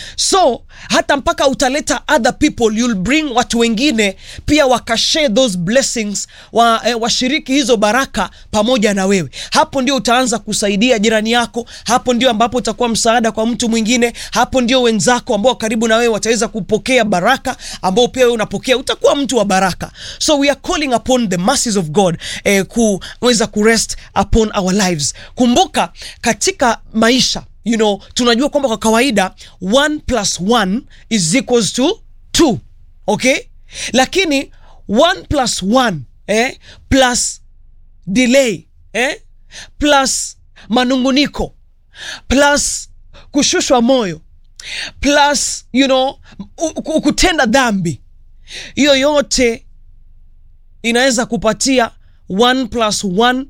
so hata mpaka utaleta other people you'll bring watu wengine pia wakashare those blessings wa, eh, washiriki hizo baraka pamoja na wewe hapo ndio utaanza kusaidia jirani yako hapo ndio ambapo utakuwa msaada kwa mtu mwingine hapo ndio wenzako ambao karibu na wewe wataweza kupokea baraka ambao pia wewe unapokea utakuwa mtu wa baraka so we are calling upon the mercies of god eh, kuweza kurest upon our lives kumbuka katika maisha you know tunajua kwamba kwa kawaida 1 plus 1 is equals to 2 okay lakini 1 plus 1 eh, plus delay eh, plus manunguniko plus kushushwa moyo plus you know u- u- kutenda dhambi hiyo yote inaweza kupatia 1 plus 1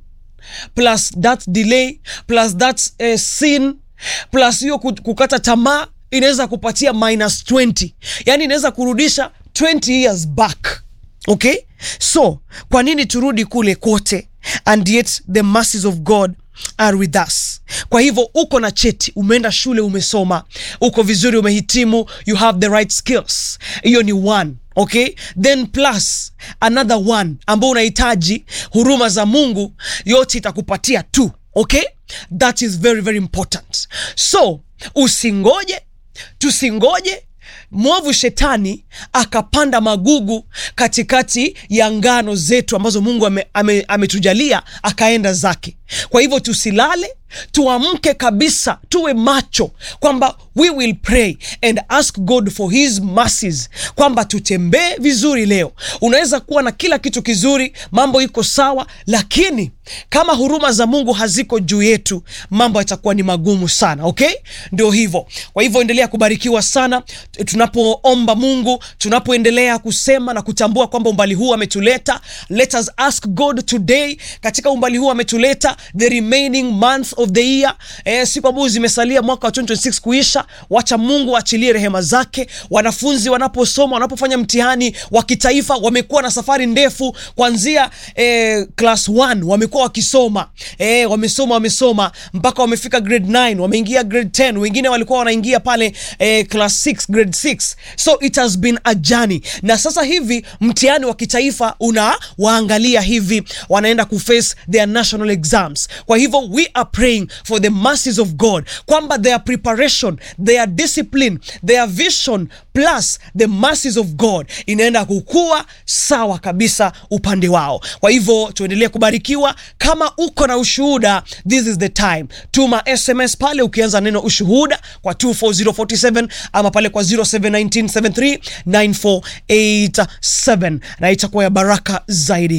plus that delay plus that uh, sin plus hiyo ku- kukata tamaa inaweza kupatia minus 20 yaani inaweza kurudisha 20 years back okay so kwa nini turudi kule kote and yet the mercies of god are with us kwa hivyo uko na cheti umeenda shule umesoma uko vizuri umehitimu you have the right skills hiyo ni one okay then plus another one ambao unahitaji huruma za mungu yote itakupatia two okay that is very very important so usingoje tusingoje mwovu shetani akapanda magugu katikati ya ngano zetu ambazo mungu ametujalia ame, ametujalia, akaenda zake kwa hivyo tusilale tuamke kabisa tuwe macho kwamba we will pray and ask god for his mercies kwamba tutembee vizuri leo unaweza kuwa na kila kitu kizuri mambo iko sawa lakini kama huruma za mungu haziko juu yetu mambo yatakuwa ni magumu sana okay ndio hivyo kwa hivyo endelea kubarikiwa sana tunapoomba mungu tunapoendelea kusema na kutambua kwamba umbali huu ametuleta let us ask god today katika umbali huu ametuleta the remaining month of the year eh, siku ambazo zimesalia mwaka wa 2026 kuisha wacha mungu aachilie rehema zake wanafunzi wanaposoma wanapofanya mtihani wa kitaifa wamekuwa na safari ndefu kuanzia eh, class 1 wamekuwa wakisoma eh, wamesoma wamesoma mpaka wamefika grade 9 wameingia grade 10 wengine walikuwa wanaingia pale eh, class 6 grade 6 so it has been a journey na sasa hivi mtihani wa kitaifa unawaangalia hivi wanaenda kuface their national exams kwa hivyo we are praying for the mercies of god kwamba their preparation their discipline their vision plus the mercies of god inaenda kukua sawa kabisa upande wao kwa hivyo tuendelee kubarikiwa kama uko na ushuhuda this is the time tuma sms pale ukianza neno ushuhuda kwa 24047 ama pale kwa 0719739487 na itakuwa ya baraka zaidi